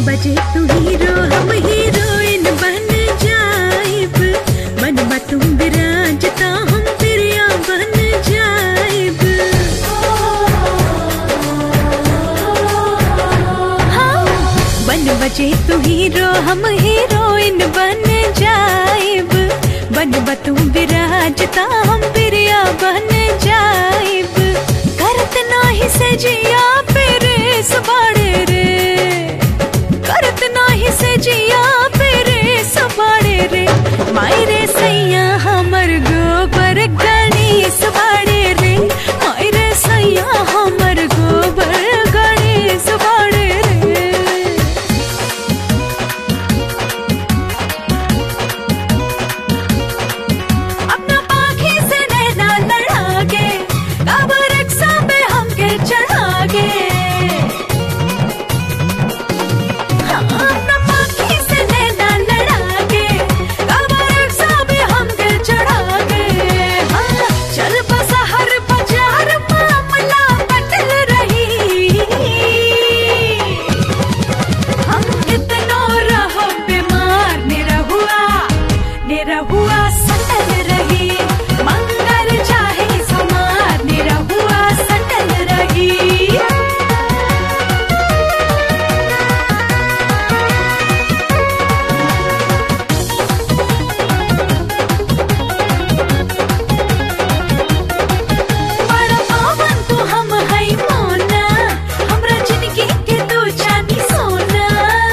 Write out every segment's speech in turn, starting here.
बजे तू हीरो हम हीरोइन बन जाइब बनबा तुम विराजता हम प्रिया बन जाइब हाँ, बन बजे तू हीरो हम हीरोइन बन जाइब बनबा तुम विराजता हम प्रिया बन जाइब करत नाही से जिया फिर सबाड़े रे करत नाही से जिया फिर सबाड़े रे मायरे सैया हमर गोबर गणेश बाड़े रे मायरे सैया हमर गोबर गणेश बाड़े रे अपना पाखी से नैना लड़ा के अब रक्षा पे हमके चढ़ा के हाँ, अपना पाखी से नैना लड़ा के अब रक्षा पे हमके चढ़ा के हाँ, चल बस हर बाजार मामला बदल रही हम कितनो रहो बीमार निरहुआ निरहुआ सटल रही मंगल चाहे समार निरहुआ सटल रही बड़ा पावन तू हम है मोना हमरा जिंदगी के तू चांदी सोना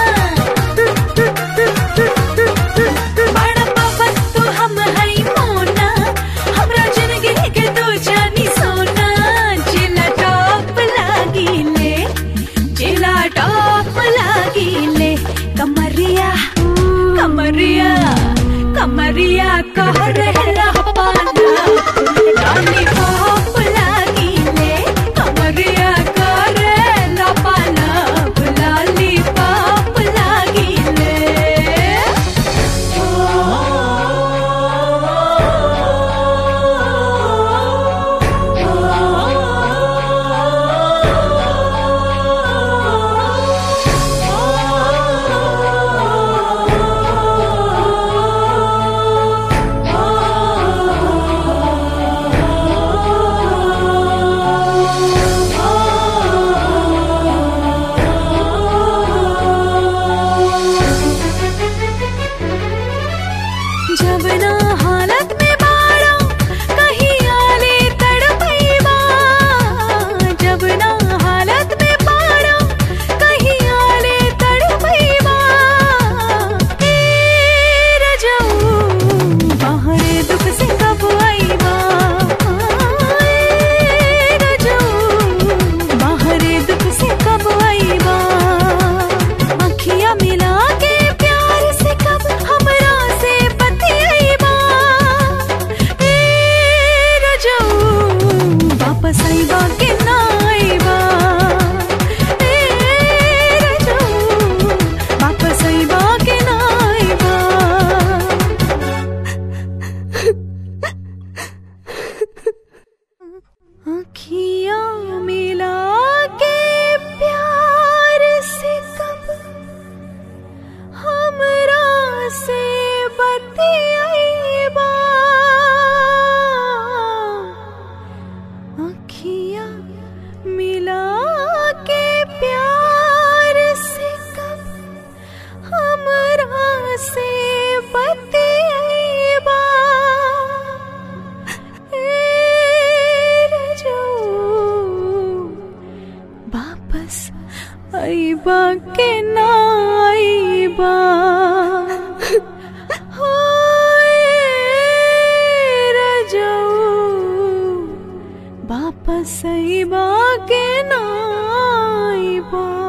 बड़ा पावन तू हम है मोना हमरा जिंदगी के तू चांदी सोना जिला टॉप लागी ले जिला टॉप लागी ले कमरिया कमरिया कमरिया कह रहे पाना रानी बाप लागी ले कमरिया करे लपाना लाली बाप लागी ले जब ना हालत में बाड़ा कहीं आले तड़पैबा जब ना हालत में बाड़ा कहीं आले तड़पैबा ए रजऊ बाहर दुख से कब आईबा ए रजऊ बाहर दुख से कब आईबा अखियां मिला के प्यार से कब हमरा से बतियाईबा ए रजऊ वापस आईबा के ना आईबा ए रजऊ वापस आईबा के ना आईबा अखियां मिला के प्यार से कब हमरा से बतियाईबा अखियां मिला के प्यार से कब हमरा से बतियाईबा वापस आईबा के ना आईबा होए रजऊ वापस आईबा के ना आईबा